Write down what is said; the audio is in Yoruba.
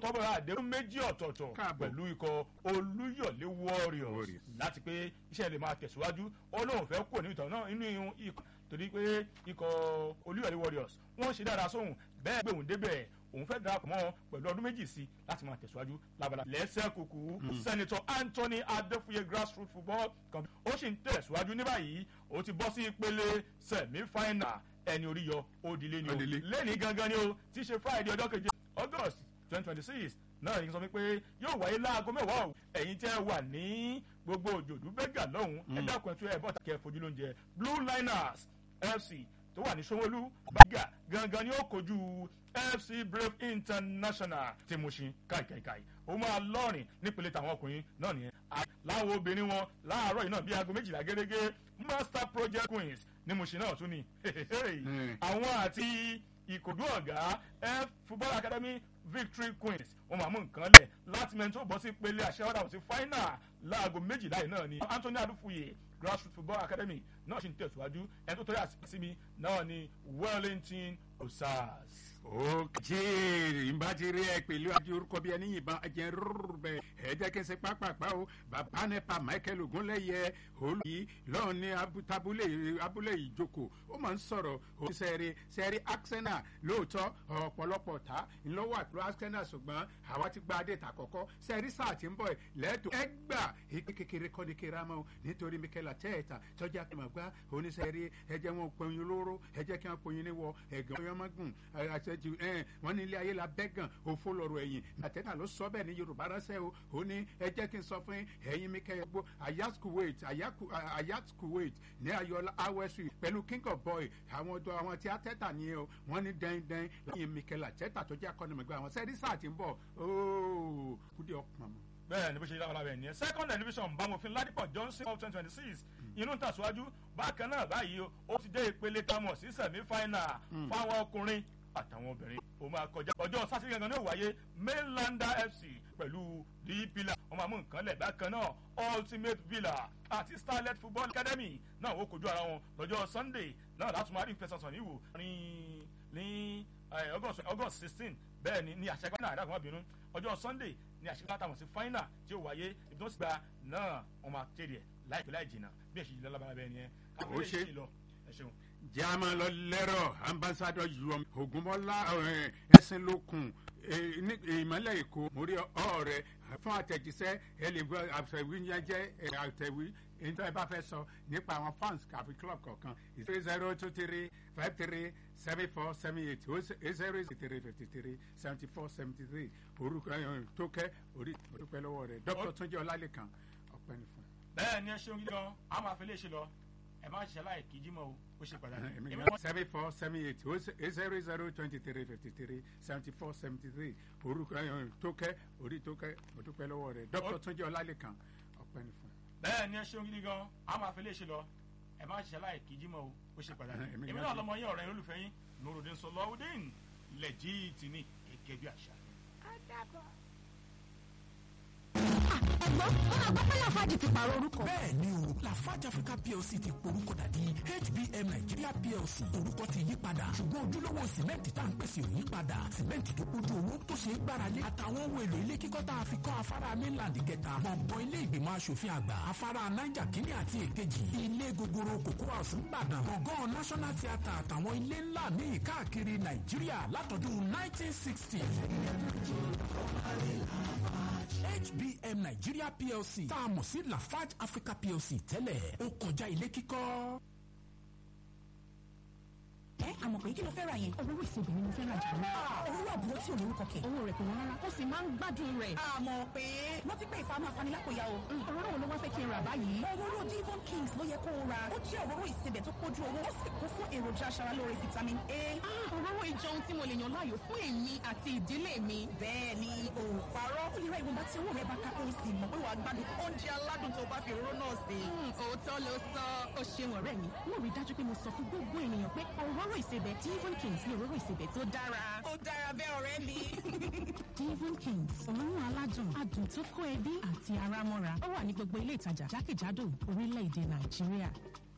tọ́bọ̀ àdéhùn méjì ọ̀tọ̀ọ̀tọ̀ Káàbọ̀. pẹ̀lú ikọ̀ olúyọ̀lé warriors Warriors. láti pé iṣẹ́ lè máa tẹ̀síwájú ó lóun fẹ́ kúrò nínú ìtàn náà nínú ikọ̀ torí pé ikọ̀ olúyọ̀lé warriors wọ́n ṣe dára sóhun bẹ́ẹ̀ gbé òun débẹ̀ òun fẹ́ darapọ̀ mọ́ wọn pẹ̀lú ọdún méjì sí láti máa tẹ̀síwájú lábala lẹ́sẹ̀ kúkú sẹ́nitọ́ anthony adéfúye grassroots football camp ó sì ń tẹ̀síwájú ní báyìí ó ti bọ́ sí ìpele semi final ẹni orí yọ ó di lé ní o Ó di lé. lẹ́ni gangan ni o tí í ṣe friday ọjọ́ keje august twenty twenty six náà ní sọ wípé yóò wáyé láago mẹ́wàá o ẹ̀yin tẹ́ ẹ wà ní gbogbo òjòdú bẹ́gà lọ́hùn ẹ dákun ẹ̀ tún ẹ̀ bọ́ta kẹ́ ẹ fojú lóúnjẹ blue liners fc tó wà ní sanwó-olú bàgà gangan ni ó kojú fc brave international tí mo ṣe káìkáìkáì ó máa lọ́rìn nípele tàwọn ọkùnrin náà nìyẹn À- láwọn obìnrin wọn láàárọ̀ yìí náà bí aago méjìlá gẹ́gẹ́ master project queens ní mo ṣe náà tún ni Mm. àwọn àti ìkòdú ọ̀gá f football academy victory queens wọn máa mú nǹkan lẹ̀ láti mẹ́rin tó bọ́ sí pele àṣẹwádà sí final láago méjìlá yìí náà ni anthony adufuye grassroots football academy náà ṣì ń tẹ̀síwájú ẹni tó tọ́jú àti mi náà ni wellington osas. òkè ìbá ti rí ẹ pẹ̀lú ajé orúkọ bí ẹni yìnbọn ẹjẹ rúrú bẹ ẹ jẹ́ kí n ṣe pápápá o bàbá nípa michael ogunlẹ́yẹ olùyí lọ́hùn ní abu- tabulé abúlé ìjókòó ó máa ń sọ̀rọ̀ oníṣẹ́rí sẹ́rí arsenal lóòótọ́ ọ̀pọ̀lọpọ̀ ta ńlọ́wọ́ àpò arsenal ṣùgbọ́n àwa ti gba adé ta kọ́kọ́ sẹ́rí sáà tí ń bọ̀ lẹ́tọ̀ ẹgbà èké kékeré kọ́ ní kéra mọ́ nítorí mikel atẹ́ẹ̀ta tọ́jà kí n máa gbá oníṣẹ́rí ẹjẹ́ wọn pọnyin lóró ẹjẹ́ kí wọ́n pọnyin níwọ̀ ẹ̀gàn ọyọ́mọ́gùn àṣẹjù ẹ̀ wọ́n ní ilé ayé la bẹ́gàn òfo lọ́rọ̀ ẹ̀yìn àtẹ́tà ló sọ bẹ́ẹ̀ ní yorùbá ránṣẹ́ o ó ní ẹ jẹ́ kí n sọ fún ẹ̀yin mikel gbó ayat kuwait Ayaku- ayat kuwait ní ayọ̀lá awẹ́sù pẹ̀lú king of boy àwọn ọdọ àwọn tí àtẹ́tà ni o wọ́n ní dẹ́ndẹ́n lẹ́yìn mikel àtẹ́tà tó jẹ́ akọ́nimọ̀gbẹ́ àwọn sẹ́rí sáà ti ń bọ̀ ooo kúdí ọkùnrin mọ́. bẹ́ẹ̀ ni bó ṣe yára lábẹ́ nìyẹn second division bámofin ládìpọ̀ johnson of twenty twenty six inú ń tàṣíwájú bákan náà báyìí o, ó ti dé ìpele tamọ̀ sí semi final fáwọn ọkùnrin àtàwọn obìnrin ó máa kọjá ọjọ́ sátidé gangan ní òwáyé mainlander fc pẹ̀lú the pillar wọ́n máa mú nǹkan lẹ̀ bákan náà ultimate villa àti starlet football academy náà ó kojú ara wọn lọ́jọ́ sunday náà láti máa rí ìfẹsẹ̀sọ̀ níwò ní ní eh, august august sixteen bẹ́ẹ̀ ni ní àṣẹgbá náà àdàkùn ọ̀bìnrin ọjọ́ sunday ní àṣẹgbá táwọn sí final tí ó wáyé ibi tó ti gba náà wọ́n máa kéde ẹ̀ láìpẹ́ láì jìnnà bí èsì yìí lọ́lábàá bẹ́ẹ̀ ni ẹ Ó ṣe. lọ ẹ ṣeun. jama lọ lẹ́rọ̀ ambassadọ yom ogunmọ́lá ẹ̀sìn lókun ìmọ̀lẹ̀ èkó mórí ọ̀rẹ́ fún àtẹ̀jíṣẹ́ ẹ lè gbọ́ àtẹ̀wí yẹn jẹ́ àtẹ̀wí nítorí ẹ bá fẹ́ sọ nípa àwọn fans kàfi club kọ̀ọ̀kan three zero two three five three seven four seven eight eight zero eight three fifty three seventy four seventy three orúkọ ẹ̀ tó kẹ́ orí orúkọ lọ́wọ́ rẹ̀ dr túnjẹ́ ọlálẹ́kan ọ̀pẹ́ ní fún bẹ́ẹ̀ ni ẹ ṣeun gidi gan a máa fi lè ṣe lọ ẹ má ṣiṣẹ́ láì kí jímọ̀ o ó ṣe pàtàkì. Èmi Èmi gan náà- seven four seven eight eight zero zero twenty three fifty three seventy four seventy three orúkọ ẹ̀ tó kẹ́ orí tó kẹ́ mo dúpẹ́ lọ́wọ́ rẹ̀ dr túnjẹ́ ọlálẹ́kan ọ̀pẹ́ ní fún. bẹ́ẹ̀ ni ẹ ṣeun gidi gan a máa fi lè ṣe lọ ẹ má ṣiṣẹ́ láì kí jímọ̀ o ó ṣe pàtàkì. Èmi èmi gan náà ṣe. lọmọ yín ọ̀rẹ́ yín olùfẹ́ yín nurudin sọlọ́ọ̀dín lẹ́jìtì ní gẹ́gẹ́ bí àṣà. ẹ̀gbọ́n wọn àgbọ́ pé lafaji ti pààrọ̀ orúkọ. bẹ́ẹ̀ ni o lafarge africa plc ti porúkọ dàdí hbm nigeria plc orúkọ ti yí padà ṣùgbọ́n ojúlówó sìmẹ́ǹtì tá à ń pèsè ò yí padà sìmẹ́ǹtì tó kójú owó tó ṣe é gbáralé àtàwọn ohun èlò ilé kíkọ́ tá a fi kọ́ afárá mainland kẹta gbọ̀ngàn ilé ìgbìmọ̀ asòfin àgbà afárá niger kínní àti èkejì ilé gogoro kòkó house ńbàdàn gbọ̀ngàn national theatre àtàwọn ilé ńlá míì káàkiri nàìjíríà látọdún 1960 hbm nigeria plc tá a mọ̀ sí lafarge africa plc tẹ́lẹ̀ ó kọjá ilé kíkọ́. ẹ àmọ̀ pé kí ló fẹ́ ra yẹn. olówó ìsebì ni mo fẹ́ ra jù lọ. olówó àbúrò tí ò lórúkọ kẹ̀. owó rẹ̀ kò wọ́n rárá ó sì máa ń gbádùn rẹ̀. àmọ̀ pé wọ́n ti pé ìfàmù afanilákòyà o. òróró wo ló wá fẹ́ kí n rà báyìí. òróró divon kings ló yẹ kó o ra. ó jẹ́ òróró ìsebẹ̀ tó pójú owó ó sì kún fún èròjà aṣaralóore vitamin a. òróró ìjọ ohun tí mo lè yàn láàyò fún èmi àti ìdílé mi. bẹ́ẹ̀ ni o ò parọ́. ó lè ra ìwọ̀nba tí owó rẹ̀ bá ká ó sì mọ̀ pé wàá gbádùn oúnjẹ aládùn tó bá fi òróró náà sè. òótọ́ ló sọ ó ṣeun ọ̀rẹ́ mi. mo rí dájú pé mo sọ fún gbogbo ènìyàn pé òróró ìsebẹ̀ divon kings ni òróró ìsebẹ̀ tó dára. ó dára bẹ́ẹ̀ ọ̀rẹ́ mi. divon kings òórùn aládùn adùn tó kó ẹbí àti ara mọ́ra ó wà ní gbogbo ilé ìtajà jákèjádò orílẹ̀-èdè nàìjíríà.